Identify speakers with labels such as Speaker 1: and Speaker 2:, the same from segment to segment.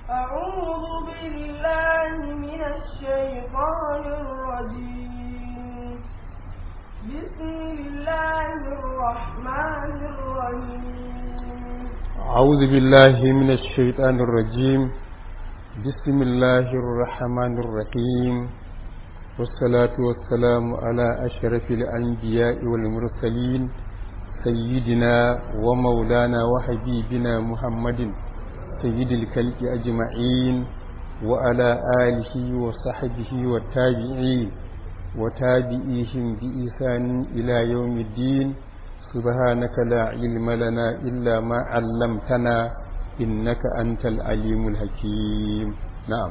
Speaker 1: أعوذ بالله من الشيطان الرجيم بسم الله الرحمن الرحيم
Speaker 2: أعوذ بالله من الشيطان الرجيم بسم الله الرحمن الرحيم والصلاة والسلام على أشرف الأنبياء والمرسلين سيدنا ومولانا وحبيبنا محمد سيد الكلب أجمعين وعلى آله وصحبه والتابعين وتابعيهم بإحسان إلى يوم الدين سبحانك لا علم لنا إلا ما علمتنا إنك أنت العليم الحكيم نعم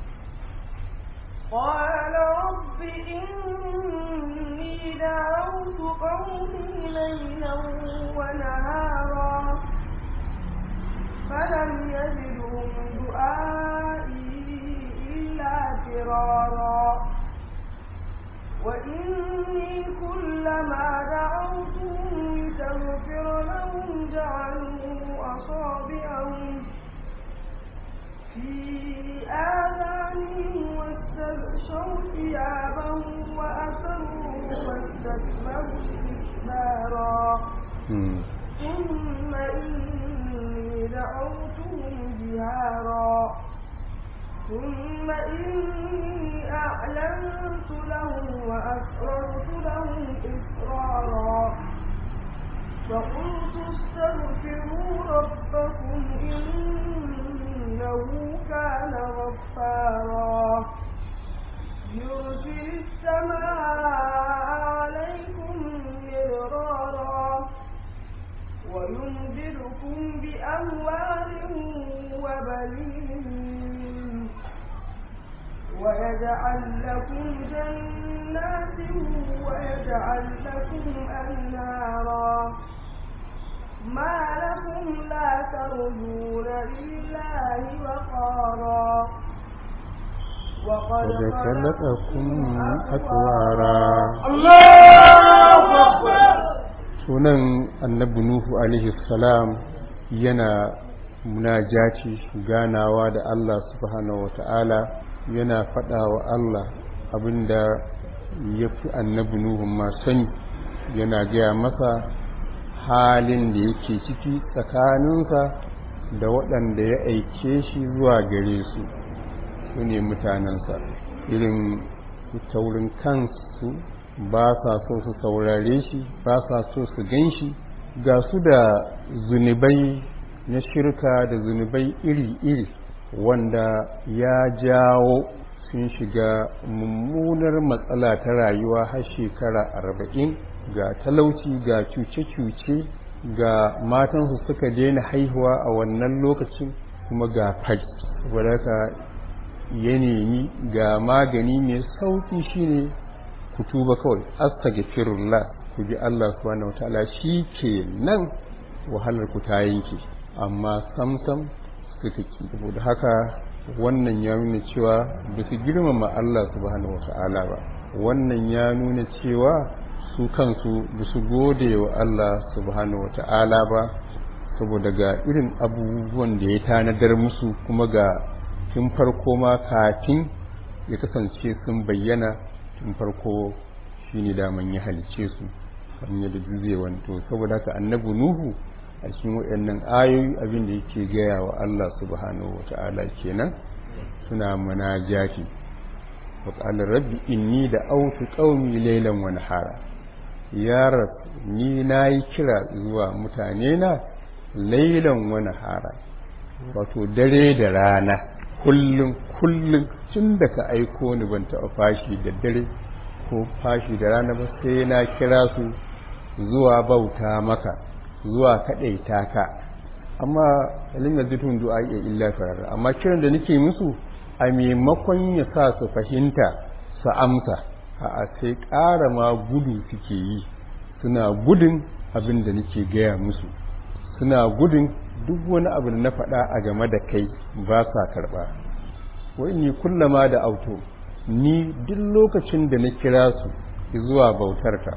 Speaker 1: قال رب إني دعوت قومي ليلا ونهارا فلم يزدهم دعائي إلا فرارا وإني كلما دعوتهم لتغفر لهم جعلوا أصابعهم في آذانهم واستغشوا ثيابهم وأسروا واستكبروا استكبارا ثم إني دعوتهم جهارا ثم إني أعلنت لهم وأسررت لهم إسرارا فقلت استغفروا ربكم إنه كان غفارا يرسل السماء عليكم مدرارا ويمددكم بأموال وبنين ويجعل لكم جنات ويجعل لكم أنهارا ما لكم لا ترجون لله وقارا وقد
Speaker 2: خلقكم أطوارا
Speaker 1: الله أكبر
Speaker 2: sunan annabi nuhu alaihi salam yana munajati ganawa da Allah subhanahu wata'ala yana faɗa wa Allah abinda ya fi annabi nuhu ma sani yana gaya masa halin da yake ciki tsakaninsa da waɗanda ya aike shi zuwa gare su su ne mutanensa irin taurin kansu ba sa so su saurare shi ba sa so su gan shi ga su da zunubai na shirka da zunubai iri-iri wanda ya jawo sun shiga mummunar matsala ta rayuwa har shekara arba'in ga talauci ga cuce-cuce ga matansu suka daina haihuwa a wannan lokacin kuma ga fari wadaka ya nemi ga magani mai sauki shine ku tuba kawai astaghfirullah ku bi Allah subhanahu wataala ke nan wahalar ku ta yanke amma samsam suka ki saboda haka wannan ya nuna cewa ba su girmama Allah subhanahu wataala ba wannan ya nuna cewa su kansu ba su gode wa Allah subhanahu wataala ba saboda ga irin abubuwan da ya tanadar musu kuma ga tun farko ma kafin ya kasance sun bayyana tun farko shi ne daman ya halice su hanyar da zai wanto saboda haka annabi nuhu a cikin waɗannan ayoyi abin da yake gaya wa Allah subhanahu wata'ala kenan suna munajati wa qala rabbi inni da autu qaumi laylan wa nahara ya rab ni nayi kira zuwa mutane na laylan wa nahara wato dare da rana kullum kullum tun da ka aiko ni ban taɓa fashi da dare ko fashi da rana ba sai na kira su zuwa bauta maka zuwa kaɗaita ka amma ilin da zutun du'a iya illa farara amma kiran da nake musu a maimakon ya sa su fahimta su amsa a sai ƙara ma gudu suke yi suna gudun abin da nake gaya musu suna gudun duk wani abu da na faɗa a game da kai ba sa karɓa wani kullama da auto ni duk lokacin da na kira su zuwa bautarka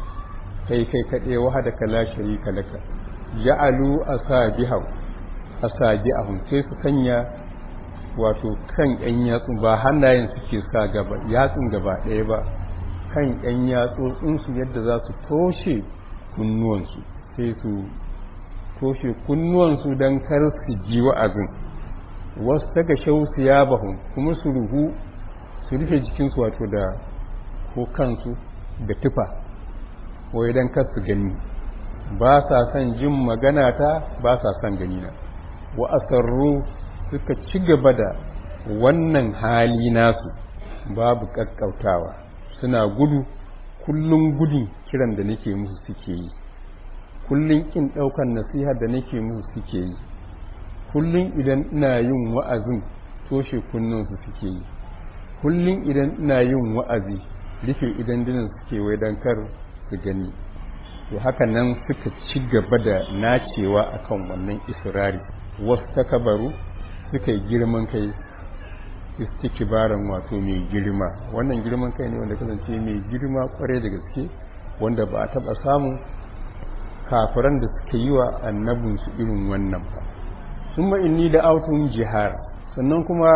Speaker 2: kai kai kaɗe wahada ka la sharika laka ja'alu asabihaw asabi'ahum sai su sanya wato kan yan yatsu ba hannayen suke sa gaba yatsun gaba ɗaya ba kan yan yatsotsinsu yadda za su toshe kunnuwansu sai su toshe kunnuwansu don kar su ji wa'azin wasu daga shausu ya bahun kuma su ruhu su rufe jikinsu wato da ko kansu da tufa wai don kar su gani ba sa son jin magana ta ba sa son gani na wa asarru suka ci gaba da wannan hali nasu babu kakkautawa suna gudu kullum gudun kiran da nake musu suke yi kullum kin daukan nasiha da nake musu suke yi kullum idan ina yin wa'azin toshe kunnansu suke yi kullum idan ina yin wa'azi rufe idan dinin suke wai don kar su gani to haka nan suka ci gaba da nacewa akan wannan israri wasu takabaru suka yi girman kai istikibaran wato mai girma wannan girman kai ne wanda kasance mai girma kwarai da gaske wanda ba a taba samun kafiran da suka yi wa annabinsu irin wannan ba sun inni da autun jihar sannan kuma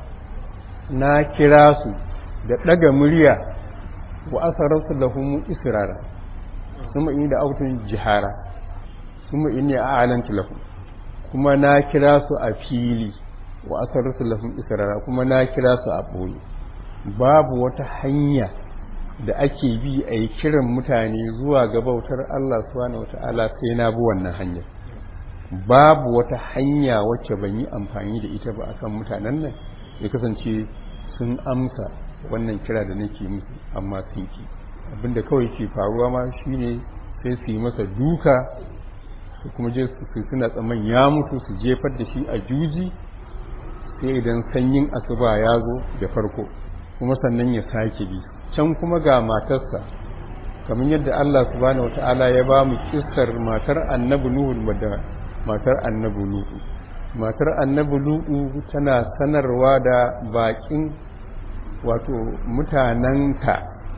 Speaker 2: na kira su da ɗaga murya wa asararsu da humu israra sun inni da autun jihara sun inni a alanti lahum kuma na kira su a fili wa asararsu lahum israra kuma na kira su a ɓoye babu wata hanya da ake bi a yi kiran mutane zuwa ga bautar Allah subhanahu wata'ala sai na bi wannan hanyar babu wata hanya wacce ban yi amfani da ita ba akan mutanen nan ya kasance sun amsa wannan kira da nake musu amma sun ki abinda kawai ke faruwa ma shine sai su yi masa duka su kuma je su suna tsaman ya mutu su jefar da shi a juji sai idan sanyin asuba ya zo da farko kuma sannan ya sake bi can kuma ga matarsa kamar yadda Allah subhanahu wataala ya ba mu kissar matar annabi Nuhu da matar annabi Lutu matar annabi Lutu tana sanarwa da bakin wato mutananta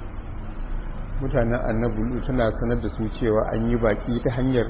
Speaker 2: mutanen annabi Lutu tana sanar da su cewa an yi baki ta hanyar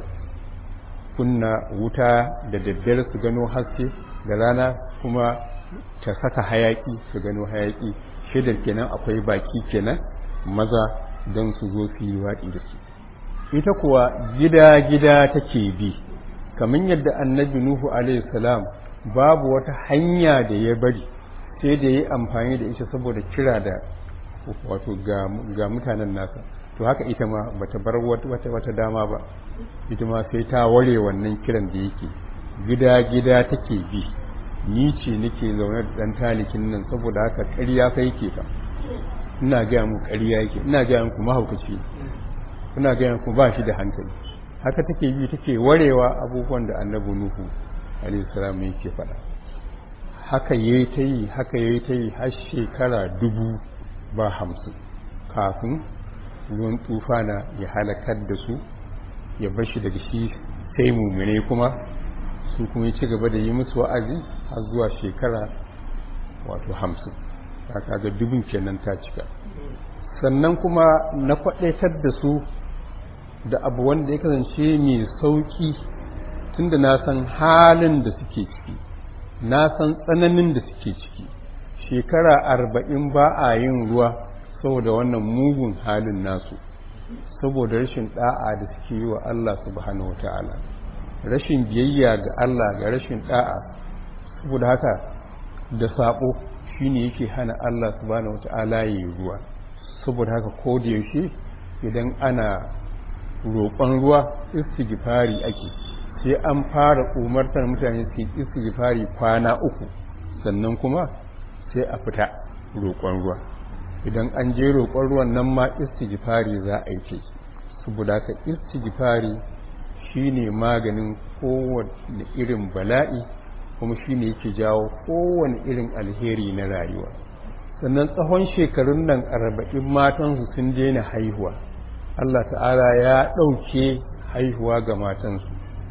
Speaker 2: kunna wuta da daddare su gano haske da rana kuma ta saka hayaki su gano hayaki shaidar kenan akwai baki kenan maza don su zo su yi waɗi da su ita kuwa gida-gida take bi kamar yadda annabi nuhu salam babu wata hanya da ya bari sai da ya amfani da ita saboda kira da wato ga mutanen nasa to haka ita ma bata bar wata wata dama ba ita ma sai ta ware wannan kiran da yake gida-gida take bi ni ce nake zaune da dan talikin nan saboda haka ƙarya fa yake fa ina ga mu ƙarya yake ina ga muku mahaukaci ina ga muku ba shi da hankali haka take bi take warewa abubuwan da annabi nuhu alayhi salam yake faɗa haka yayi ta yi haka yayi ta yi har shekara dubu ba hamsin kafin ruwan tufana ya halakar da su ya bar shi daga shi sai mumune kuma su kuma ci gaba da yi musu wa'azi har zuwa shekara wato hamsin ta kaga dubin kenan ta cika sannan kuma na kwadaitar da su da abu wanda ya kasance mai sauki tunda na san halin da suke ciki na san tsananin da suke ciki shekara arba'in ba a yin ruwa saboda wannan mugun halin nasu saboda rashin da'a da suke yi wa Allah subhanahu wa ta'ala rashin biyayya ga Allah ga rashin da'a saboda haka da sabo shine yake hana Allah subhanahu wata'ala yi ruwa saboda haka ko da yaushe idan ana roƙon ruwa istighfari ake sai an fara umartar mutane su yi istighfari kwana uku sannan kuma sai a fita roƙon ruwa idan an je roƙon ruwan nan ma istighfari za a yi ce saboda haka istighfari shine maganin kowane irin bala'i kuma shine yake jawo kowane irin alheri na rayuwa sannan tsawon shekarun nan arba'in matansu sun daina haihuwa Allah ta'ala ya ɗauke haihuwa ga matansu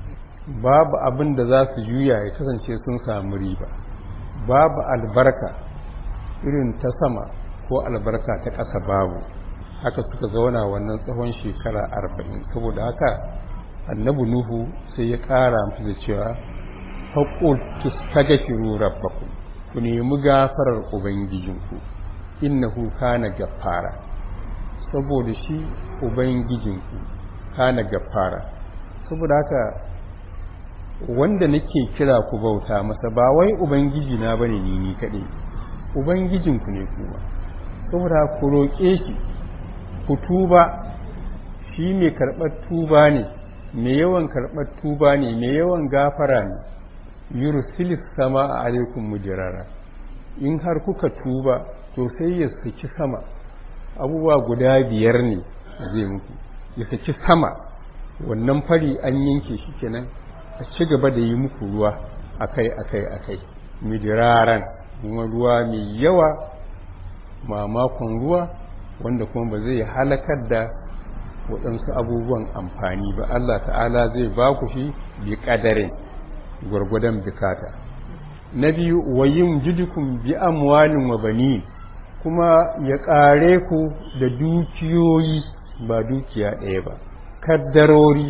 Speaker 2: babu abin da za su juya ya kasance sun samu riba babu albarka irin ta sama ko albarka ta ƙasa babu haka suka zauna wannan tsawon shekara arba'in saboda haka annabi nuhu sai ya ƙara musu da cewa faƙul tustagafiru rabbakum ku nemi gafarar ubangijinku innahu kana gaffara saboda shi ubangijinku kana gaffara saboda haka wanda nake kira ku bauta masa ba wai ubangiji na bane ni ni kadai ubangijinku ne kuma saboda ku roƙe shi ku tuba shi mai karɓar tuba ne mai yawan karɓar tuba ne mai yawan gafara ne yursilis sama a alaikum mujirara in har kuka tuba to sai ya saki sama abubuwa guda biyar ne zai muku ya saki sama wannan fari an yanke shi kenan a ci gaba da yi muku ruwa akai akai akai midiraran kuma ruwa mai yawa mamakon ruwa wanda kuma ba zai halakar da waɗansu abubuwan amfani ba Allah ta'ala zai ba ku shi bi ƙadarin gwargwadon bukata na biyu wayin jidukun bi amwalin wa bani kuma ya ƙare ku da dukiyoyi ba dukiya ɗaya ba kaddarori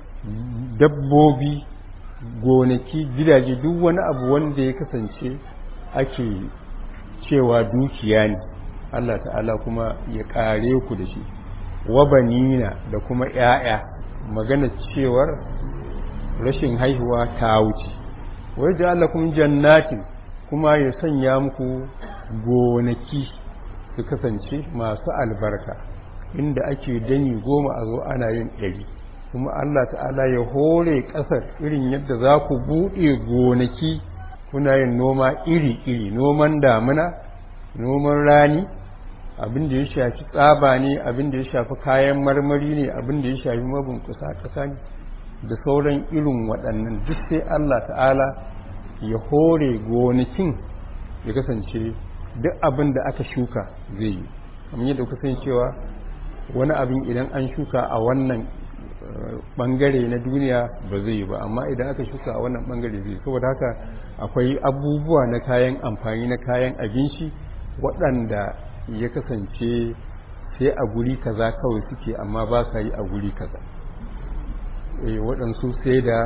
Speaker 2: dabbobi gonaki gidaje duk wani abu wanda ya kasance ake cewa dukiya ne Allah ta'ala kuma ya ƙare ku da shi wa banina da kuma ‘ya'ya magana cewar rashin haihuwa ta wuce wai ji Allah kuma jannatin kuma ya sanya muku gonaki su kasance masu albarka inda ake dani goma a zo ana yin ɗari kuma Allah ta'ala ya hore ƙasar irin yadda za ku buɗe gonaki kuna yin noma iri-iri noman damina noman rani abin da ya shafi tsaba ne abin da ya shafi kayan marmari ne abin da ya shafi mabunkusa ƙasa ne da sauran irin waɗannan duk sai Allah ta'ala ya hore gonakin ya kasance duk abin da aka shuka zai yi kamar yadda kuka san cewa wani abin idan an shuka a wannan bangare na duniya ba zai yi ba amma idan aka shuka a wannan bangare zai saboda haka akwai abubuwa na kayan amfani na kayan abinci waɗanda ya kasance sai a guri kaza kawai suke amma ba sa yi a guri kaza waɗansu sai da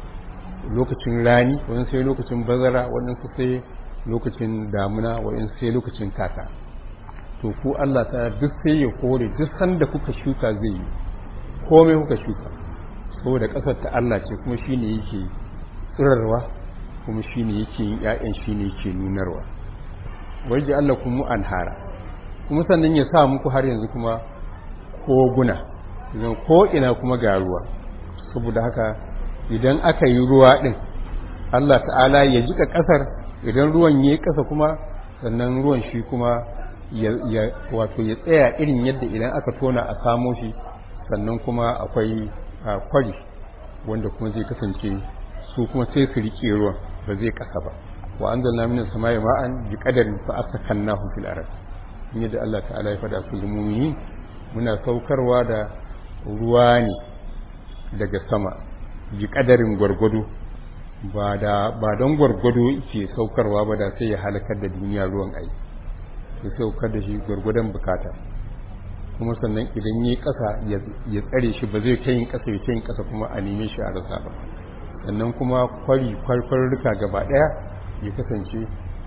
Speaker 2: lokacin rani waɗansu sai lokacin bazara waɗansu sai lokacin damuna waɗansu sai lokacin kaka to ku Allah ta duk sai ya kore duk sanda kuka shuka zai yi komai kuka shuka saboda ƙasar ta Allah ce kuma shine yake tsirarwa kuma shine yake yin ƴaƴan shine yake nunarwa waje Allah kuma anhara kuma sannan ya sa muku har yanzu kuma koguna idan ko ina kuma ga ruwa saboda haka idan aka yi ruwa din Allah ta'ala ya jika ƙasar idan ruwan yayi ƙasa kuma sannan ruwan shi kuma ya wato ya tsaya irin yadda idan aka tona a samo shi sannan kuma akwai kwari wanda kuma zai kasance su kuma sai su riƙe ruwan ba zai ƙasa ba wa anzalna minas samai ma'an bi qadarin fa askannahu fil ard yadda Allah ta'ala ya faɗa su mu'mini muna saukarwa da ruwa ne daga sama bi qadarin gwargwado ba da ba don gwargwado yake saukarwa ba da sai ya halakar da duniya ruwan ai ya saukar da shi gwargwadon bukata kuma sannan idan yi ƙasa ya tsare shi ba zai ta yin ƙasa ya ta yin ƙasa kuma a neme shi a rasa ba sannan kuma kwari kwarkwarruka gaba ɗaya ya kasance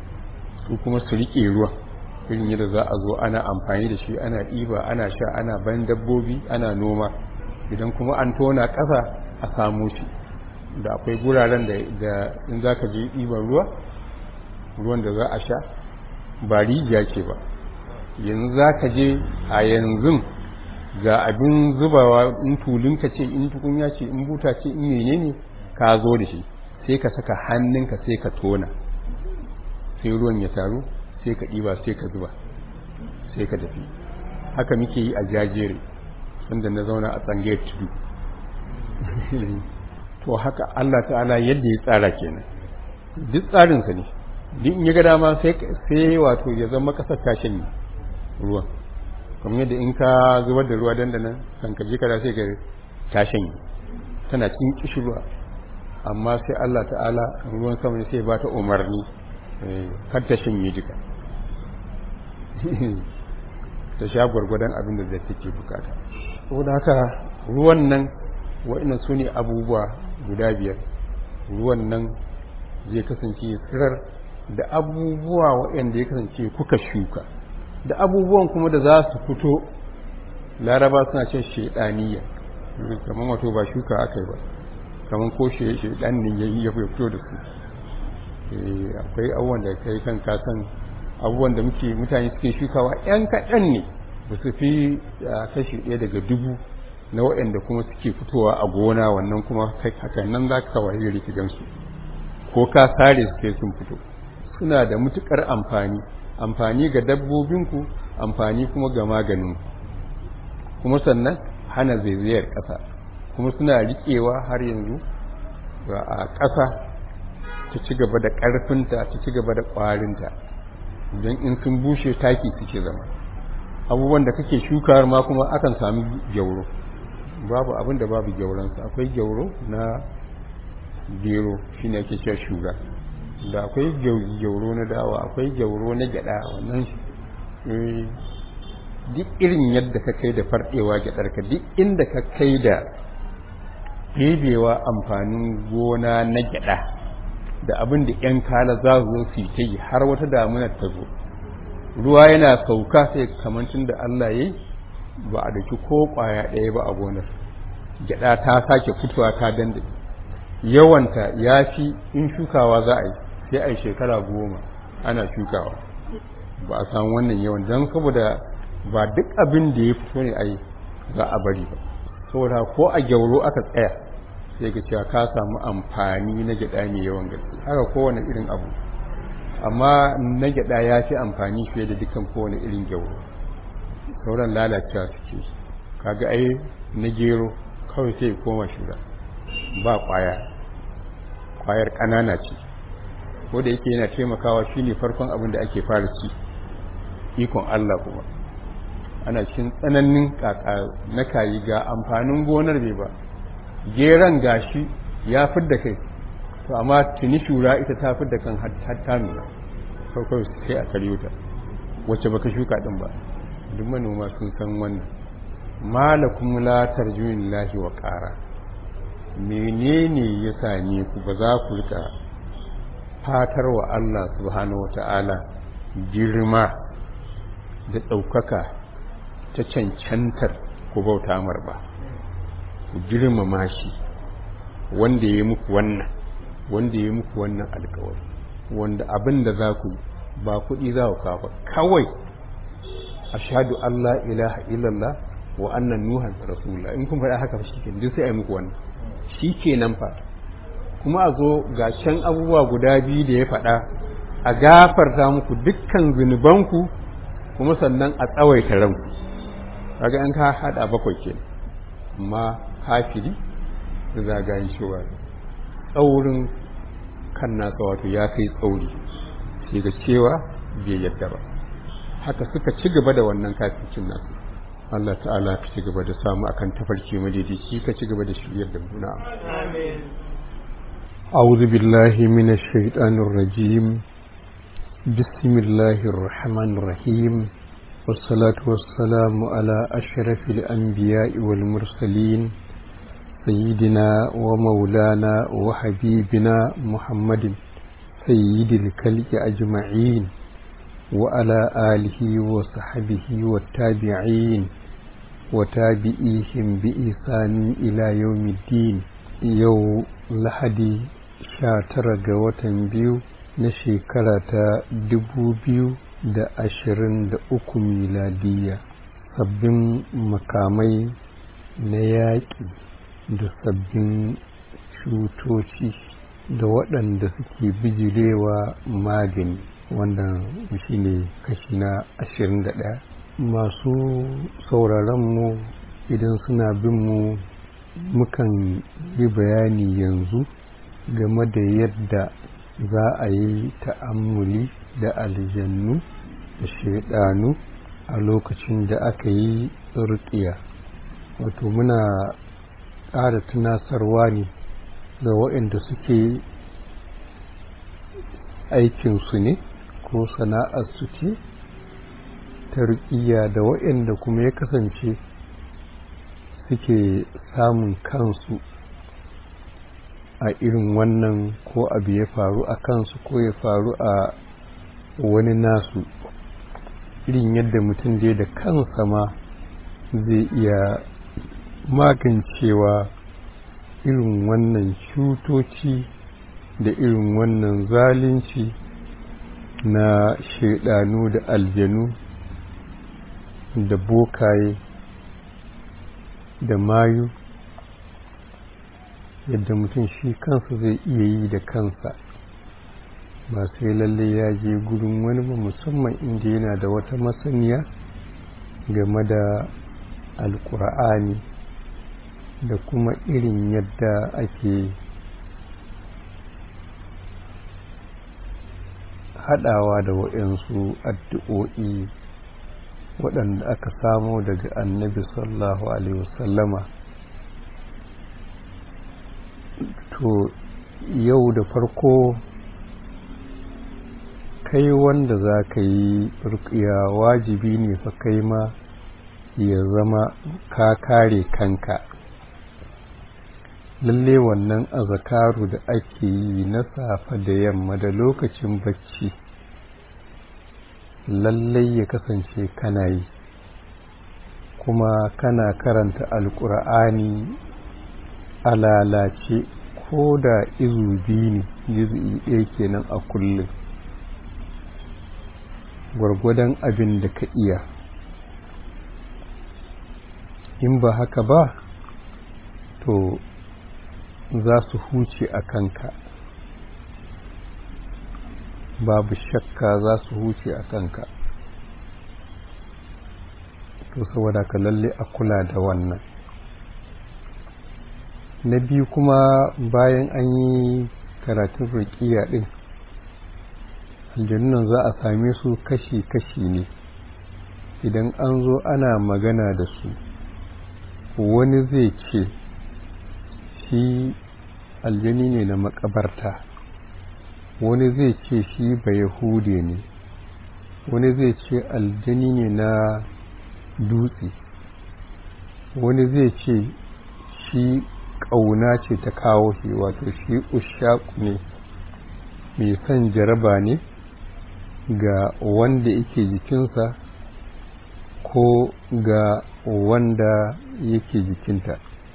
Speaker 2: su kuma su riƙe ruwa irin yadda za a zo ana amfani da shi ana ɗiba ana sha ana ban dabbobi ana noma idan kuma an tona ƙasa a samu shi da akwai guraren da in za ka je ɗiban ruwa ruwan da za a sha ba rijiya ce ba yanzu za ka je a yanzu ga abin zubawa in tulinka ce in tukunya ce in buta ce in menene ka zo da shi sai ka saka hannunka sai ka tona sai ruwan ya taru sai ka ɗiba sai ka zuba sai ka tafi haka muke yi a jajere sanda na zauna a tsangayar tudu to haka Allah ta'ala yadda ya tsara kenan duk tsarinsa ne duk in ya ga dama sai wato ya zama kasar tashin ruwan kamar yadda in ka zubar da ruwa dandanan kan ka je kada sai ka tashin tana cikin kishirwa amma sai Allah ta'ala ruwan sama ne sai ba ta umarni kar ta shanye jika ta sha gwargwadon abin da zai take bukata saboda haka ruwan nan wa'annan su ne abubuwa guda biyar ruwan nan zai kasance tsirar da abubuwa waɗanda ya kasance kuka shuka da abubuwan kuma da za su fito laraba suna cin shaidaniya kamar wato ba shuka aka yi ba kamar ko shaidan ne ya fito da su akwai abubuwan da kai kan kasan abubuwan da muke mutane suke shukawa yan kaɗan ne ba su fi kashi ɗaya daga dubu na waɗanda kuma suke fitowa a gona wannan kuma hakan nan za ka waye rikidansu ko ka sare su sai sun fito suna da mutukar amfani amfani ga dabbobinku amfani kuma ga maganin kuma sannan hana zaizayar ƙasa kuma suna riƙewa har yanzu a ƙasa ta ci gaba da ƙarfinta ta ci gaba da ƙwarinta don in sun bushe taki suke zama abubuwan da kake shukawar ma kuma akan sami gyauro babu abin da babu gyauransa akwai gyauro na gero shine ake cewa shuga da akwai gyauro na dawa akwai gyauro na gyada wannan duk irin yadda ka kai da fardewa gyadarka duk inda ka kai da ɗebewa amfanin gona na gyada da abin da 'yan kala za su zo su ta yi har wata damunar ta zo ruwa yana sauka sai kamancin da Allah ya ba a daki ko kwaya ɗaya ba a gonar gyada ta sake fitowa ta dande yawanta ya fi in shukawa za a yi sai a yi shekara goma ana shukawa ba a samu wannan yawan don saboda ba duk abin da ya fito ne a yi za a bari ba saboda ko a gyauro aka tsaya sai ga cewa ka samu amfani na gyada mai yawan gaske haka kowane irin abu amma na gyada ya fi amfani fiye da dukkan kowane irin gyauro sauran lalacewa suke kaga ai na gero kawai sai koma shura ba kwaya kwayar ƙanana ce ko da yake yana taimakawa shine farkon abin da ake fara ci ikon Allah kuma ana cikin tsananin kaka na kayi ga amfanin gonar bai ba geran gashi ya fidda kai to amma tuni shura ita ta fidda kan hatta nuna kawai sai a karyo ta wacce baka shuka din ba duk manoma sun san wannan malakum la tarjulillahi wa qara menene ya same ku ba za ku rika fatar wa Allah subhanahu wata'ala girma da ɗaukaka ta cancantar ku bauta mar ba ku girmama shi wanda ya muku wannan wanda ya muku wannan alkawari wanda abin da za ku ba kuɗi za ku kafa kawai ashhadu an la ilaha illallah wa annan nuhan rasulullah in kun faɗa haka shi ke duk sai a yi muku wannan shi ke nan fa kuma a zo ga can abubuwa guda biyu da ya faɗa a gafarta muku dukkan zunubanku kuma sannan a tsawaita ranku kaga an ka haɗa bakwai ke amma kafiri da zagayen cewa tsaurin kan nasa wato ya kai tsauri sai ga cewa bai yadda ba haka suka ci gaba da wannan kafircin nasu Allah ta'ala ka ci gaba da samu akan tafarki madaidaici ka ci gaba da shiryar da mu na'am أعوذ بالله من الشيطان الرجيم بسم الله الرحمن الرحيم والصلاة والسلام على أشرف الأنبياء والمرسلين سيدنا ومولانا وحبيبنا محمد سيد الكلك أجمعين وعلى آله وصحبه والتابعين وتابعيهم بإحسان إلى يوم الدين يوم لحدي شاتر watan biyu na shekara ta dubu biyu da ashirin da uku miladiya sabbin makamai na yaƙi da sabbin cutoci da waɗanda suke bijirewa magani wannan shi ne kashi na ashirin da ɗaya masu sauraronmu idan suna bin mu mukan yi bayani yanzu game da yadda za a yi ta'ammuli da aljannu da shaidanu a lokacin da aka yi rukiya wato muna ƙara tunasarwa ne ga waɗanda suke aikinsu ne ko sana'arsu ce ta rukiya da waɗanda kuma ya kasance suke samun kansu a irin wannan ko abu ya faru a kansu ko ya faru a wani nasu irin yadda mutum dai da kansa ma zai iya magancewa irin wannan cutoci da irin wannan zalunci na shaidanu da aljanu da bokaye da mayu yadda mutum shi kansa zai iya yi da kansa ba sai lalle ya je gurin wani ba musamman inda yana da wata masaniya game da alkur'ani da kuma irin yadda ake haɗawa da waɗansu addu'o'i waɗanda aka samo daga annabi sallallahu alaihi wasallama to yau da farko kai wanda za ka yi rukiya wajibi ne fa kai ma ya zama ka kare kanka lalle wannan azakaru da ake yi na safe da yamma da lokacin bacci lallai ya kasance kana yi kuma kana karanta alkur'ani a lalace ko da izu biyu ne izu ɗaya kenan a kullum gwargwadon abin da ka iya in ba haka ba to za su huce a kanka babu shakka za su huce a kanka to saboda ka lalle a kula da wannan na biyu kuma bayan an yi karatun rukiya din aljannunan za a same su kashi-kashi ne idan an zo ana magana da su wani zai ce shi aljani ne na makabarta wani zai ce shi ba yahude ne wani zai ce aljani ne na dutse wani zai ce shi ƙauna ce ta kawo shi wato shi ushaku ne mai son jaraba ne ga wanda yake jikinsa ko ga wanda yake jikinta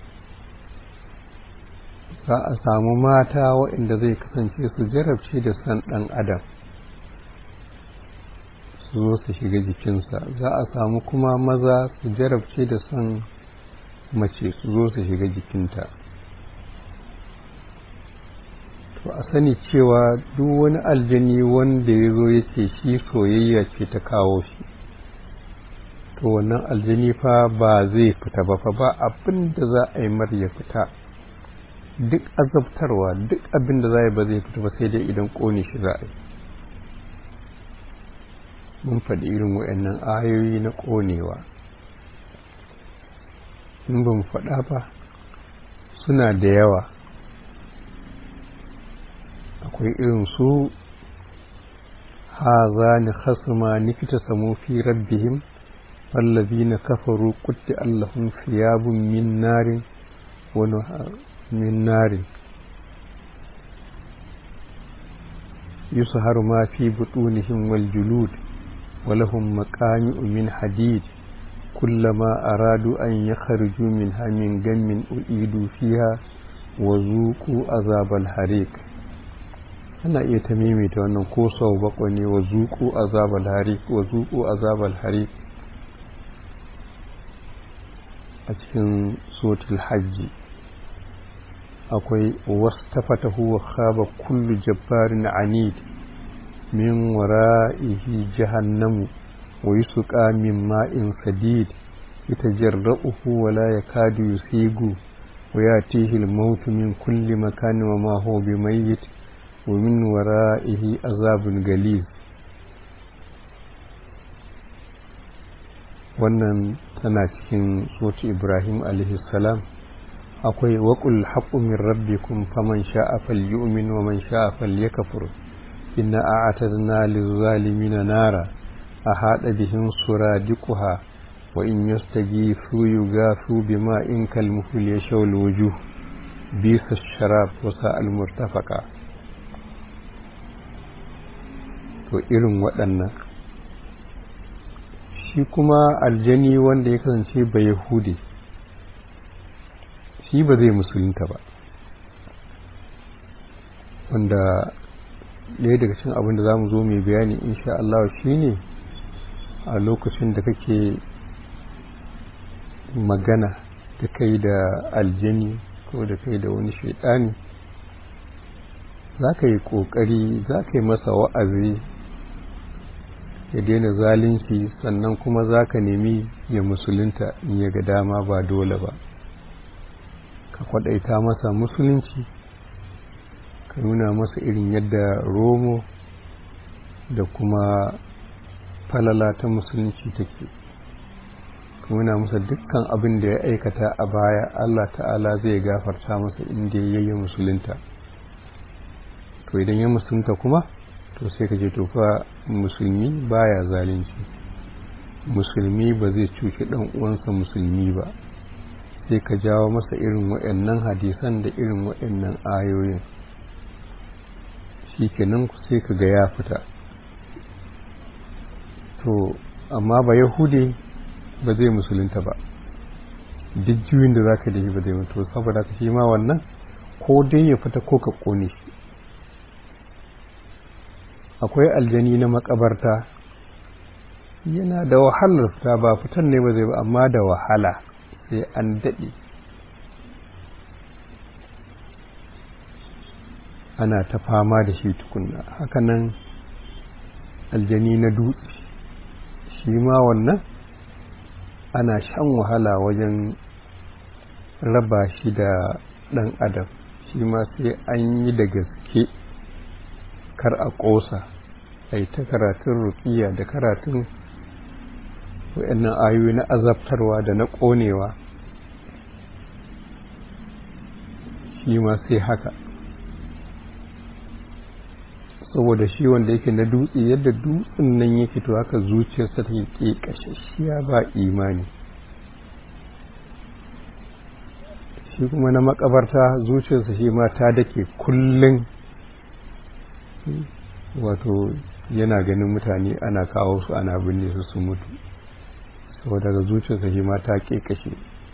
Speaker 2: za a samu mata waɗanda zai kasance su jarabce da san ɗan adam su zo su shiga jikinsa za a samu kuma maza su jarabce da son mace su zo su shiga jikinta to a sani cewa duk wani aljani wanda ya zo ya ce shi soyayya ce ta kawo shi to wannan aljani fa ba zai fita ba fa ba abin da za a yi mar ya fita duk azabtarwa duk abin da za a yi ba zai fita ba sai dai idan ƙone shi za a yi mun faɗi irin waɗannan ayoyi na ƙonewa in ban faɗa ba suna da yawa akwai irin su haza ni khasma nikita samu fi rabbihim wallazina kafaru qutti allahum thiyabun min narin wa min narin yusharu ma fi butunihim wal julud ولهم مقامع من حديد كلما أرادوا أن يخرجوا منها من غم أعيدوا فيها وذوقوا عذاب الحريق ana iya ta maimaita wannan ko sau bakwai ne wa zuku azabal harik wa zuku azabal harik a cikin sotul hajji akwai wastafatahu wa khaba kullu jabbarin anid min wara'ihi jahannamu wa yusqa min ma'in sadid yatajarra'uhu wa la yakadu yusigu wa yatihi al-maut min kulli makan wa ma huwa bimayyit wa min wara'ihi azabun galiz wannan tana cikin soti ibrahim alaihi salam akwai waƙul haƙu min rabbikum faman sha'a falyu'min wa man sha'a falyakfur inna a'tadna lizzalimin nara ahada bihim suradiquha wa in yastaghithu yughathu bima'in kalmuhli yashawul wujuh bisa sharab wa sa'al murtafaqa to irin waɗannan shi kuma aljani wanda ya kasance ba yahudi shi ba zai musulunta ba wanda ɗaya daga cikin abin da za mu zo mai bayani insha Allah shi ne a lokacin da kake magana da kai da aljani ko da kai da wani shaidani za ka yi ƙoƙari za ka yi masa wa'azi ya daina zalunci sannan kuma za ka nemi ya musulunta in ya ga dama ba dole ba ka kwaɗaita masa musulunci ka nuna masa irin yadda romo da kuma falala ta musulunci take ka nuna masa dukkan abin da ya aikata a baya allah ta'ala zai gafarta masa inda ya yi musulunta to idan ya musulunta kuma to sai ka je to fa musulmi baya zalunci musulmi ba zai cuci dan uwansa musulmi ba sai ka jawo masa irin waɗannan hadisan da irin waɗannan ayoyin shikenan sai ka ga ya fita to amma ba yahude ba zai musulunta ba duk juyin da zaka da shi ba zai mutu saboda ka shi ma wannan ko dai ya fita ko ka kone shi akwai aljani na makabarta yana da wahalar fita ba fitan ne ba zai ba amma da wahala sai an daɗe ana ta fama da shi tukunna hakanan aljani na dutse shi ma wannan ana shan wahala wajen raba shi da ɗan adam shi ma sai an yi da gaske kar a ƙosa a yi ta karatun rukiya da karatun wa'annan ayoyi na azabtarwa da na ƙonewa shi ma sai haka saboda shi wanda yake na dutse yadda dutsen nan yake to haka zuciyarsa ta ke ƙashashiya ba imani shi kuma na makabarta zuciyarsa shi ma ta dake kullum wato yana ganin mutane ana kawo su ana binne su su mutu saboda ga zuciyarsa shi ma ta kashe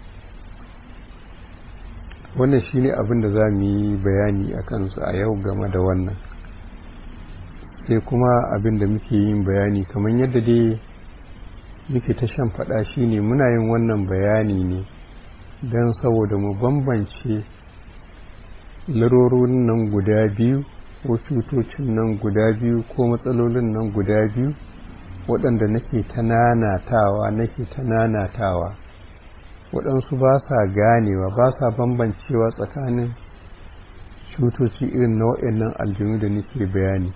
Speaker 2: wannan shine abin da za mu yi bayani a kansu a yau game da wannan sai kuma abin da muke yin bayani kamar yadda dai muke ta shan faɗa shine muna yin wannan bayani ne don saboda mu bambance larorin nan guda biyu ko cutocin nan guda biyu ko matsalolin nan guda biyu waɗanda nake ta nanatawa nake ta nanatawa waɗansu ba sa ganewa ba sa bambancewa tsakanin cutoci irin na waɗannan aljanu da nake bayani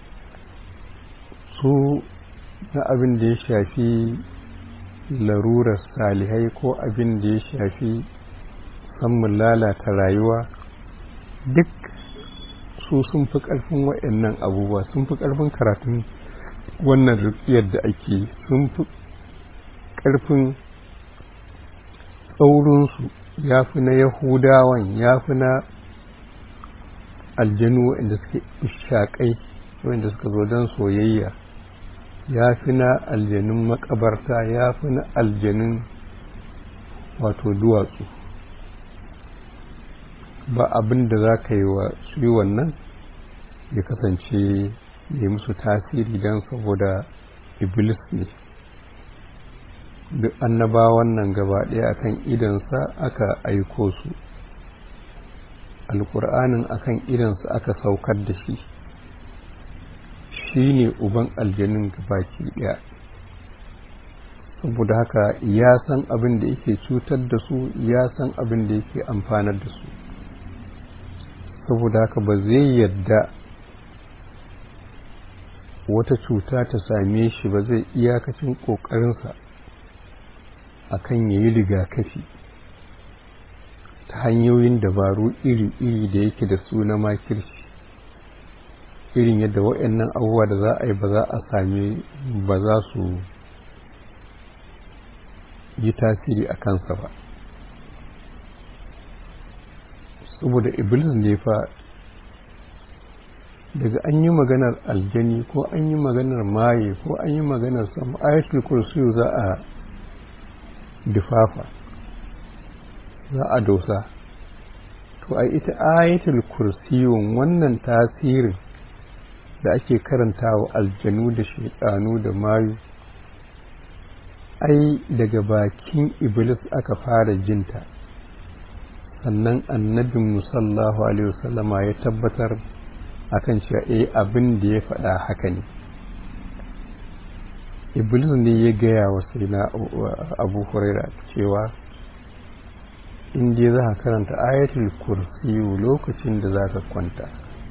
Speaker 2: su na abin da ya shafi larurar salihai ko abin da ya shafi samun lalata rayuwa duk su sun fi ƙarfin waɗannan abubuwa sun fi ƙarfin karatun wannan rukiyar da ake sun fi ƙarfin tsaurinsu ya fi na yahudawan ya fi na aljanu waɗanda suke ishaƙai waɗanda suka zo don soyayya ya fi na aljanun makabarta ya fi na aljanun wato duwatsu ba abin da za ka yi wa su yi wannan ya kasance ya musu tasiri don saboda iblis ne duk annabawan nan gaba ɗaya akan idansa aka aiko su alƙur'anin akan idansa aka saukar da shi shi ne uban aljanin gabaki ɗaya saboda haka ya san abin da yake cutar da su ya san abin da yake amfanar da su saboda haka ba zai yadda wata cuta ta same shi ba zai iyakacin ƙoƙarinsa a kan ya yi rigakafi ta hanyoyin dabaru iri-iri da yake da su na makirci irin yadda waɗannan abubuwa da za a yi ba za a same ba za su yi tasiri a kansa ba saboda iblis ne fa daga an yi maganar aljani ko an yi maganar maye ko an yi maganar sama ayatul kursiyu za a difafa za a dosa to a ita ayatul kursiyun wannan tasirin da ake karantawa aljanu da shaidanu da mayu ai daga bakin iblis aka fara jinta sannan annabin musallahu alaihi wasallama ya tabbatar akan cewa eh abin da ya faɗa haka ne iblis ne ya gaya wa sai na abu huraira cewa in dai za ka karanta ayatul kursiyu lokacin da za ka kwanta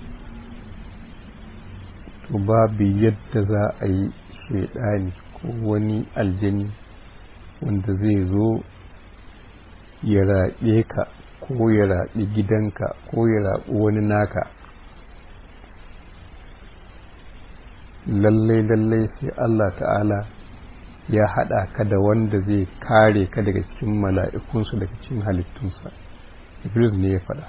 Speaker 2: to babu yadda za a yi shaidani ko wani aljani wanda zai zo ya raɓe ka ko ya raɓi gidanka ko ya raɓi wani naka lallai lallai sai Allah ta'ala ya haɗa ka da wanda zai kare ka daga cikin mala'ikunsu daga cikin halittunsa iblis ne ya faɗa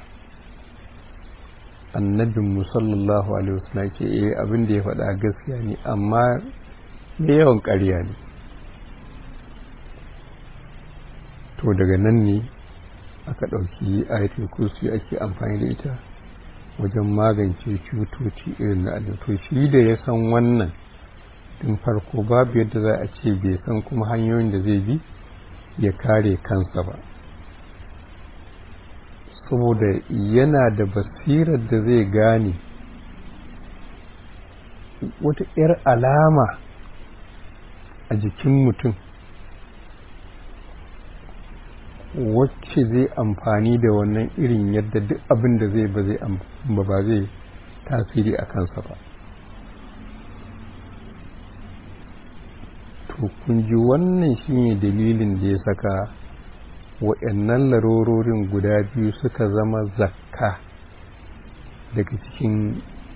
Speaker 2: annabin musallallahu alaihi wasallam ce eh abin da ya faɗa gaskiya ne amma da yawan ƙarya ne to daga nan ne aka ɗauki ayatul kursi ake amfani da ita wajen magance cutoci irin na to shi da ya san wannan tun farko babu yadda za a ce bai san kuma hanyoyin da zai bi ya kare kansa ba saboda yana da basirar da zai gane wata 'yar alama a jikin mutum wacce zai amfani da wannan irin yadda duk abin da zai ba zai ba zai tasiri a kansa ba to kun ji wannan shine dalilin da ya saka waɗannan larororin guda biyu suka zama zakka daga cikin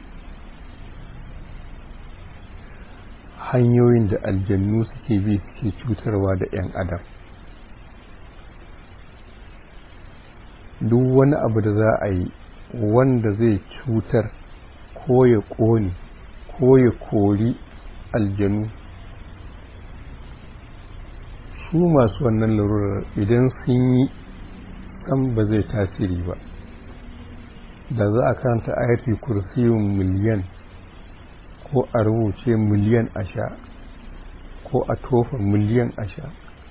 Speaker 2: hanyoyin da aljannu suke bi suke cutarwa da 'yan adam duk wani abu da za a yi wanda zai cutar ko ya ƙone ko ya kori aljanu su masu wannan larurar idan sun yi san ba zai tasiri ba da za a karanta ayatul kursiyun miliyan ko a rubuce miliyan a sha ko a tofa miliyan a sha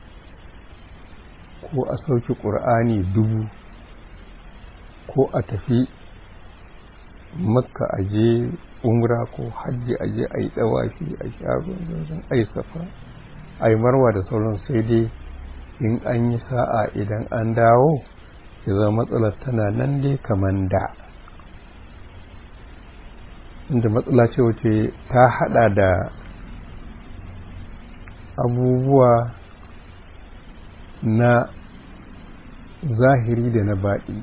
Speaker 2: ko a sauke ƙur'ani dubu ko a tafi makka a je umra ko hajji a je a yi ɗawafi a sha ruwan a yi safa a yi marwa da sauran sai dai in an yi sa'a idan an dawo ya zama matsalar tana nan dai kamar da inda matsala ce wace ta hada da abubuwa na zahiri da na baɗi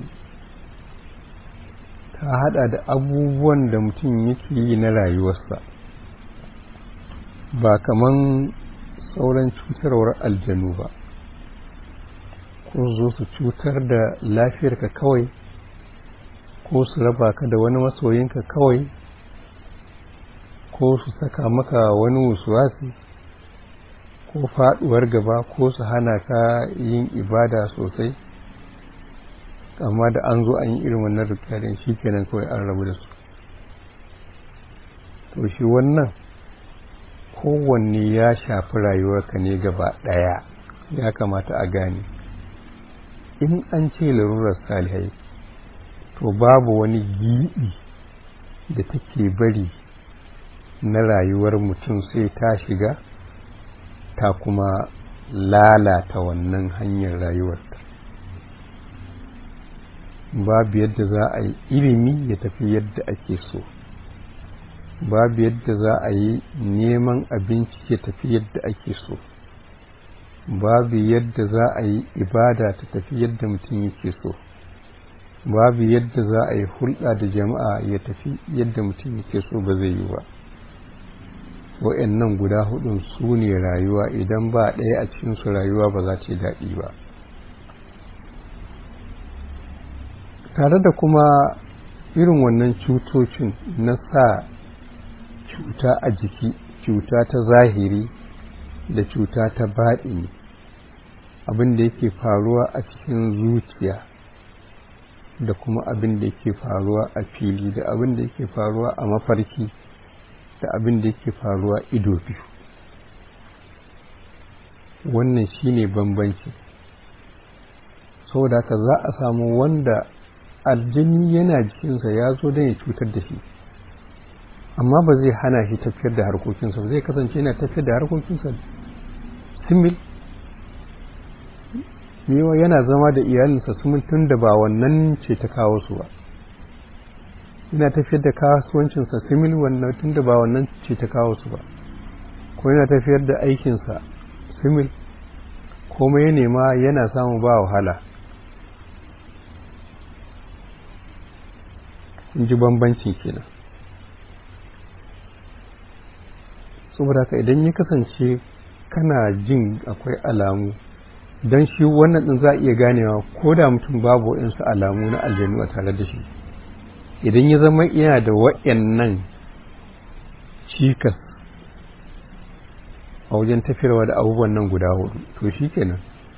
Speaker 2: ta hada da abubuwan da mutum yake yi na rayuwarsa ba kaman sauran cutarwar aljanu ba ko zo su cutar da lafiyarka kawai ko su raba ka da wani masoyinka kawai ko su saka maka wani wasuwasi ko faduwar gaba ko su hana ka yin ibada sosai amma da an zo an yi irin wannan rikarin shi kenan kawai an rabu da su to shi wannan kowanne ya shafi rayuwarka ne gaba ɗaya ya kamata a gane in an ce larurar salihai to babu wani giɓi da take bari na rayuwar mutum sai ta shiga ta kuma lalata wannan hanyar rayuwarta babu yadda za a yi ilimi ya tafi yadda ake so babu yadda za a yi neman abinci ya tafi yadda ake so babu yadda za a yi ibada ta tafi yadda mutum yake so babu yadda za a yi hulɗa da jama'a ya tafi yadda mutum yake so ba zai yi ba wa'annan guda hudun su ne rayuwa idan ba ɗaya a cikinsu rayuwa ba za ta daɗi ba tare da kuma irin wannan cutocin na sa cuta a jiki cuta ta zahiri da cuta ta baɗini abin da yake faruwa a cikin zuciya da kuma abin da yake faruwa a fili da abin da yake faruwa a mafarki da abin da yake faruwa ido biyu wannan shine bambanci saboda haka za a samu wanda aljini yana jikinsa ya zo don ya cutar da shi amma ba zai hana shi tafiyar da harkokinsa ba zai kasance yana tafiyar da harkokinsa simil mewa yana zama da iyalinsa simil tun da ba wannan ce ta kawo su ba yana tafiyar da kasuwancinsa simil wannan tun da ba wannan ce ta kawo su ba ko yana tafiyar da aikinsa simil komai ya nema yana samu ba wahala in ji bambanci kenan saboda haka idan ya kasance kana jin akwai alamu don shi wannan din za a iya ganewa ko da mutum babu waɗansu alamu na aljanu a tare da shi idan ya zama yana da waɗannan cikas a wajen tafiyarwa da abubuwan nan guda hudu to shi kenan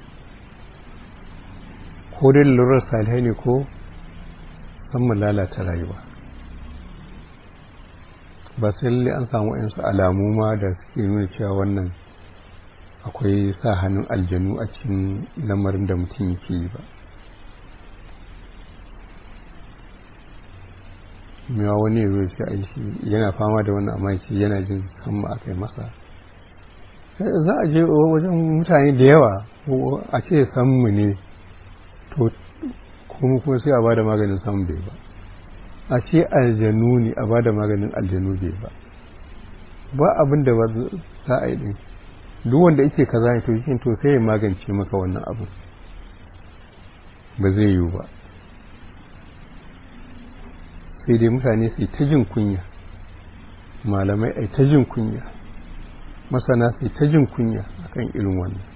Speaker 2: ko dai lalurar salihai ne ko san lalata rayuwa ba sai lalle an samu yansu alamu ma da suke nuna cewa wannan akwai sa hannun aljanu a cikin lamarin da mutum yake yi ba mewa wani ya zo ce a shi yana fama da wannan amma ce yana jin hamma aka yi masa za a je wajen mutane da yawa a ce sammu ne to kuma kuma sai a ba da maganin samun bai ba a ce aljanu ne a ba da maganin aljanu bai ba ba abin da ba za a yi din duk wanda yake kaza ne to shi to sai ya magance maka wannan abu ba zai yiwu ba sai dai mutane sai ta jin kunya malamai ai ta jin kunya masana sai ta jin kunya akan irin wannan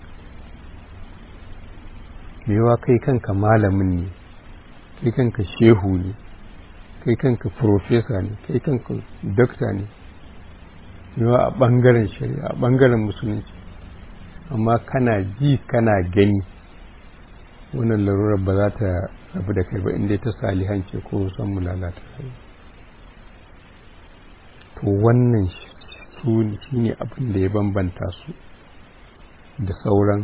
Speaker 2: mewa kai kanka malamin ne kai kanka shehu ne kai kanka profesa ne kai kanka dokta ne yawa a ɓangaren shari'a a ɓangaren musulunci amma kana ji kana gani wannan larurar ba za ta rabu da kai ba inda ta salihance ko san mu lalata kai to wannan su shi ne abin da ya bambanta su da sauran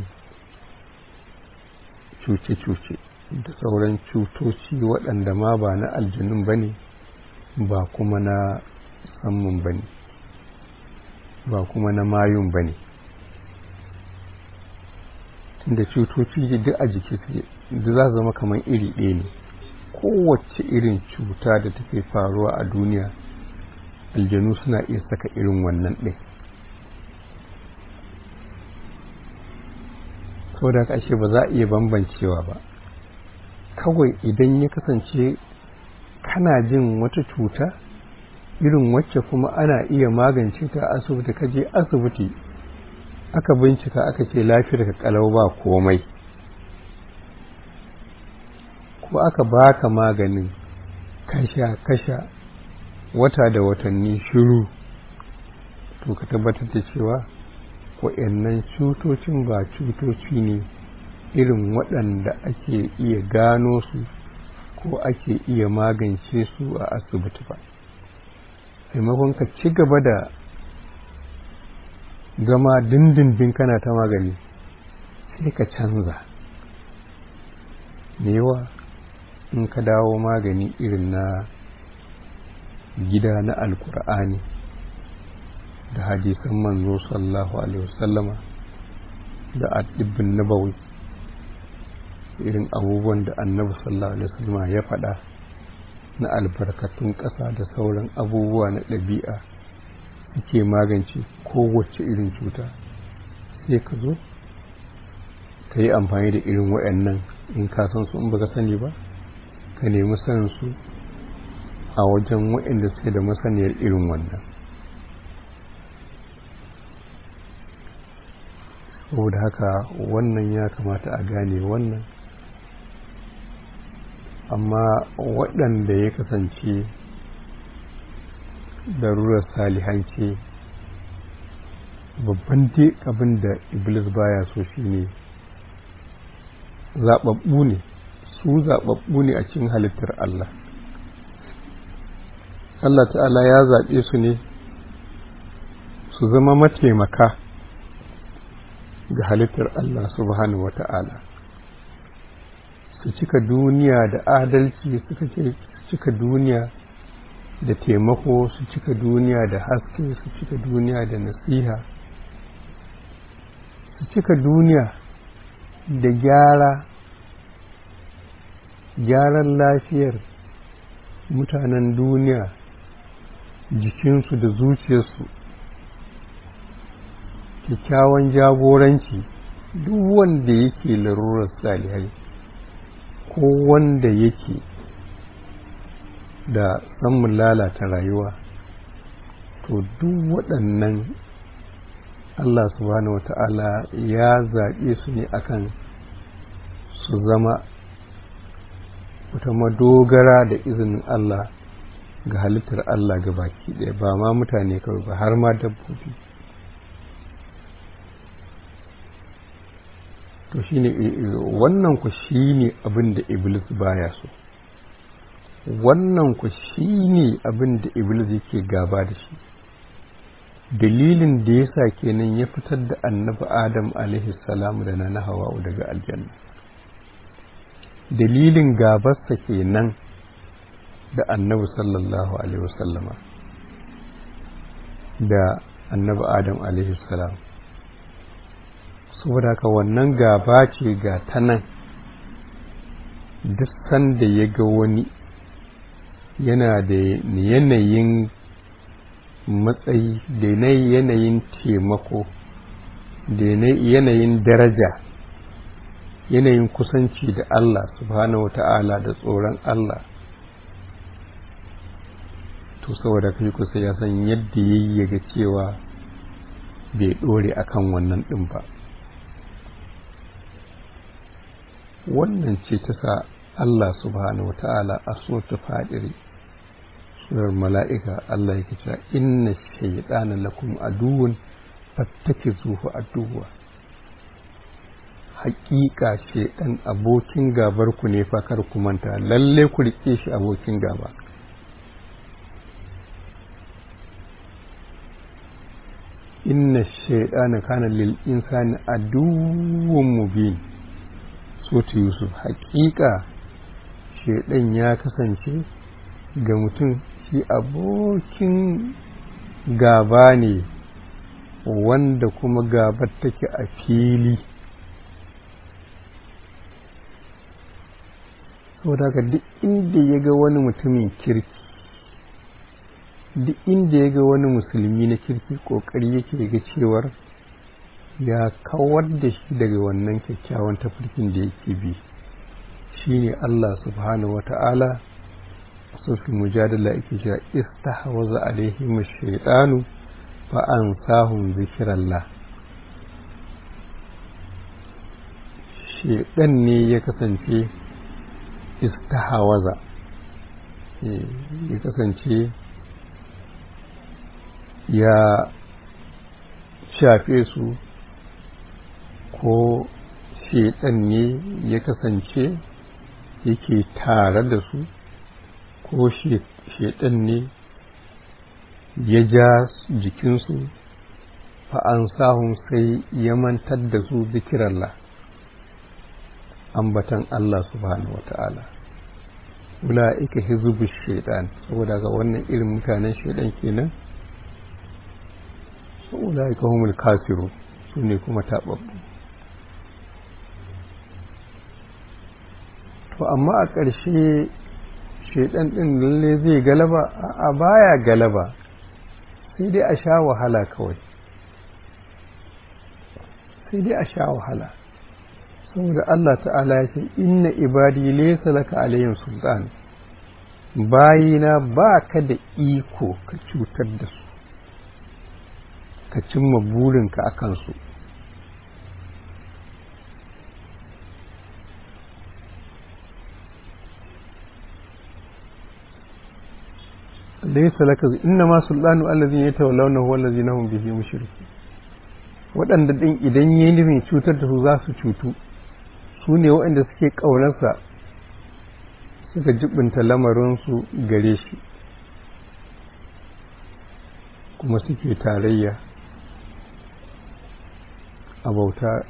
Speaker 2: cuce-cuce da sauran cutoci waɗanda ma ba na aljanun ba ne ba kuma na sammun ba ne ba kuma na mayun ba ne tunda cutoci duk a jiki suke da za zama kamar iri ɗaya ne kowace irin cuta da take faruwa a duniya aljanu suna iya saka irin wannan ɗin sau da ashe ba za a iya bambancewa ba kawai idan ya kasance kana jin wata cuta irin wacce kuma ana iya magance ta asibiti ka je asibiti aka bincika aka ce lafiyar ka kalau ba komai ko aka baka maganin kasha kasha wata da watanni shiru to ka tabbatar da cewa waɗannan cutocin ba cutoci ne irin waɗanda ake iya gano su ko ake iya magance su a asibiti ba maimakon ka ci gaba da zama dindindin kana ta magani sai ka canza yawa in ka dawo magani irin na gida na alkur'ani da hadisan manzo sallallahu alaihi wasallama da addibbin nabawi irin abubuwan da annabi sallallahu alaihi wasallama ya faɗa na albarkatun ƙasa da sauran abubuwa na ɗabi'a suke magance kowace irin cuta sai ka zo ka yi amfani da irin waɗannan in ka san su in baka sani ba ka nemi sanin su a wajen waɗanda suke da masaniyar irin wannan saboda haka wannan ya kamata a gane wannan amma waɗanda ya kasance darurar salihanci babban dai abin da iblis baya so shine zaɓaɓɓu ne su zaɓaɓɓu ne a cikin halittar Allah Allah ta'ala ya zaɓe su ne su zama mataimaka ga halittar Allah subhanahu wa ta'ala su cika duniya da adalci suka cika duniya da taimako su cika duniya da haske su cika duniya da nasiha su cika duniya da gyara gyaran lafiyar mutanen duniya jikinsu da zuciyarsu kyakkyawan jagoranci duk wanda yake larurar salihai ko wanda yake da samun lalata rayuwa to duk waɗannan Allah subhanahu wata'ala ya zaɓe su ne akan su zama wata madogara da izinin Allah ga halittar Allah ga baki ɗaya ba ma mutane kawai ba har ma dabbobi to shine wannan ku shine abin da iblis baya so wannan ku shine abin da iblis yake gaba da shi dalilin da yasa kenan ya fitar da annabi adam alaihi salam da na hawa'u daga aljanna dalilin gabarsa kenan da annabi sallallahu alaihi wasallama da annabi adam alaihi salam saboda haka wannan gaba ce ga ta nan duk sanda ya ga wani yana da yanayin matsayi da yanayin taimako da yanayin daraja yanayin kusanci da Allah subhanahu ta'ala da tsoron Allah to saboda kai kusa ya san yadda ya yi ga cewa bai ɗore akan wannan ɗin ba wannan ce ta sa Allah subhanahu ta'ala a so ta fadiri surar mala'ika Allah yake cewa inna shaytana lakum aduwwun fattakizuhu aduwwa haƙiƙa shaiɗan abokin gabar ku ne fa kar ku manta lalle ku rike shi abokin gaba inna shaytana kana lil insani aduwwun mubin sotu yusuf haƙiƙa shaiɗan ya kasance ga mutum shi abokin gaba ne wanda kuma gabar take a fili saboda haka duk inda ya ga wani mutumin kirki duk inda ya ga wani musulmi na kirki ƙoƙari yake ga cewar ya kawar da shi daga wannan kyakkyawan tafarkin da yake bi shine Allah subhanahu wata'ala sofi mujadala yake cewa istahwaza alaihim ash-shaytanu fa ansahum zikrallah shedan ne ya kasance istahwaza ya kasance ya shafe su ko shedan ne ya kasance yake tare da su ko shedan ne ya ja jikinsu fa'an sahun sai ya mantar da su zikirallah ambatan Allah subhanahu wa ta'ala ula'ika hizbu shaitan saboda ga wannan irin mutanen shaitan kenan ula'ika humul kafiru su ne kuma taɓaɓɓu to amma a ƙarshe shaidan ɗin lalle zai galaba a baya galaba sai dai a sha wahala kawai sai dai a sha wahala saboda Allah ta'ala ya ce inna ibadi laysa laka alayhim sultan bayina ba ka da iko ka cutar da su ka cimma burinka a kansu laysa laka inna ma sultanu allazina yatawallawnahu wallazina hum bihi mushrikun waɗanda ɗin idan yi nufin cutar da su za su cutu su ne waɗanda suke ƙaunarsa suka jibinta lamarinsu gare shi kuma suke tarayya a bauta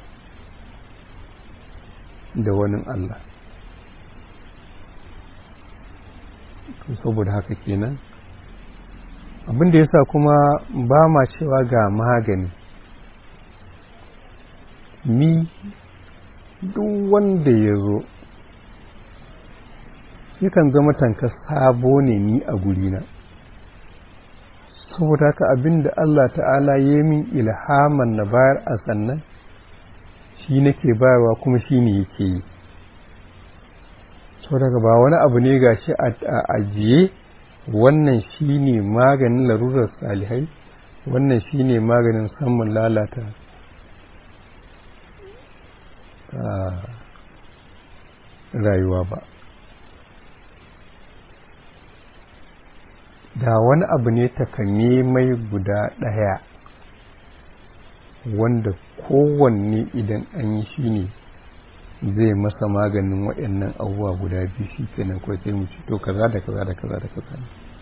Speaker 2: da wani Allah saboda haka kenan abin da yasa kuma ba ma cewa ga magani ni duk wanda ya zo yakan zama tanka sabo ne ni a gurina saboda haka abin da Allah ta'ala ya min ilhaman na bayar a sannan shi nake bayarwa kuma shi ne yake yi saboda ba wani abu ne ga shi a ajiye wannan shi ne maganin larurar salihai wannan shi ne maganin samun lalata rayuwa ba da wani abu ne mai guda ɗaya wanda kowanne idan an yi shi ne zai masa maganin waɗannan abubuwa guda biyu shi kenan kawai sai mu ci to kaza da kaza da kaza da kaza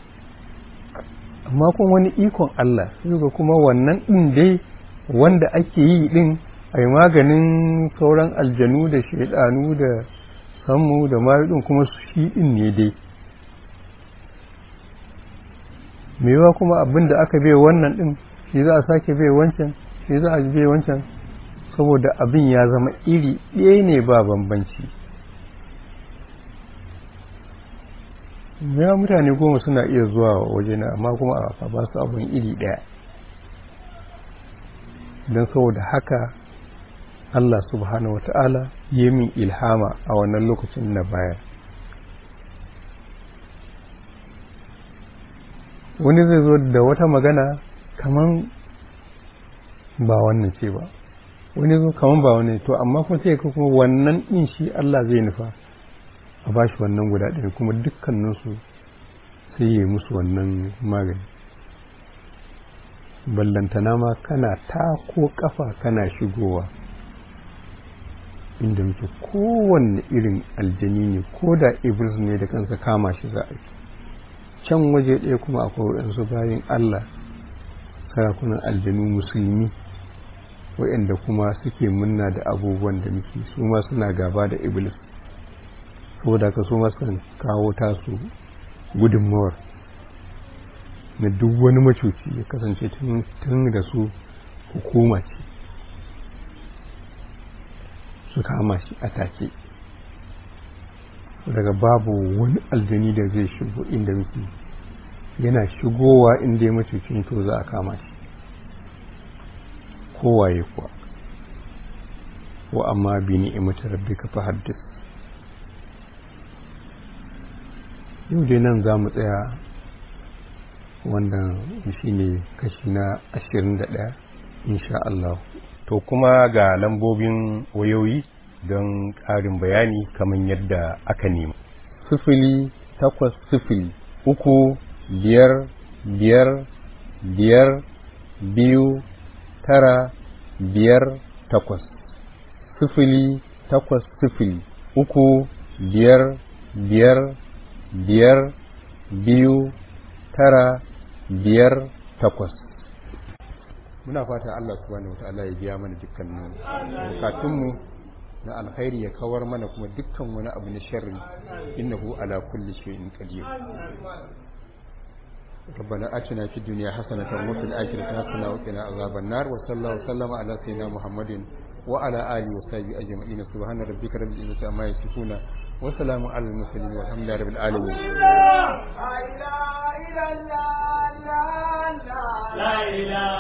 Speaker 2: amma kuma wani ikon Allah sai kuma wannan ɗin dai wanda ake yi ɗin a yi maganin sauran aljanu da shaidanu da sammu da mayu kuma shi ɗin ne dai mewa kuma abin da aka bai wannan ɗin shi za a sake bai wancan shi za a bai wancan saboda abin ya zama iri ɗaya ne ba bambanci ya mutane goma suna iya zuwa wajena amma kuma a ba su abin iri ɗaya don saboda haka Allah subhanahu wata'ala ya min ilhama a wannan lokacin na baya wani zai zo da wata magana kaman ba wannan ce ba wani zo kaman ba wannan to amma kuma sai kuma wannan din shi Allah zai nufa a bashi wannan guda ɗaya kuma dukkaninsu sai yi musu wannan magani ballantana ma kana tako kafa kana shigowa inda muke kowanne irin aljani ne ko da iblis ne da kansa kama shi za a yi can waje ɗaya kuma akwai waɗansu bayan allah sarakunan aljanu musulmi waɗanda kuma suke munna da abubuwan da muke su ma suna gaba da iblis saboda ka su ma sukan kawo tasu gudunmawar na duk wani macuci ya kasance tun da su hukuma ce su kama shi a take daga babu wani aljani da zai shigo inda muke yana shigowa inda ya macucin to za a kama shi kowaye kuwa wa amma bi ni'imati rabbika fa haddith yau dai nan za mu tsaya wannan shine kashi na ashirin da ɗaya insha Allah
Speaker 3: to kuma ga lambobin wayoyi don ƙarin bayani kamar yadda aka nema
Speaker 2: sifili takwas sifili uku biyar biyar biyar biyu tara biyar takwas sifili takwas sifili uku biyar biyar biyar biyu tara biyar takwas
Speaker 3: muna fata Allah subhanahu wataala ya biya mana dukkanin bukatunmu na alkhairi ya kawar mana kuma dukkan wani abu na sharri innahu ala kulli shay'in qadir ربنا آتنا في الدنيا حسنة وفي الآخرة حسنة وقنا عذاب النار وصلى الله وسلم على سيدنا محمد وعلى آله وصحبه أجمعين سبحان ربك رب العزة عما يصفون وسلام على المرسلين والحمد لله رب العالمين
Speaker 1: لا إله إلا الله لا إله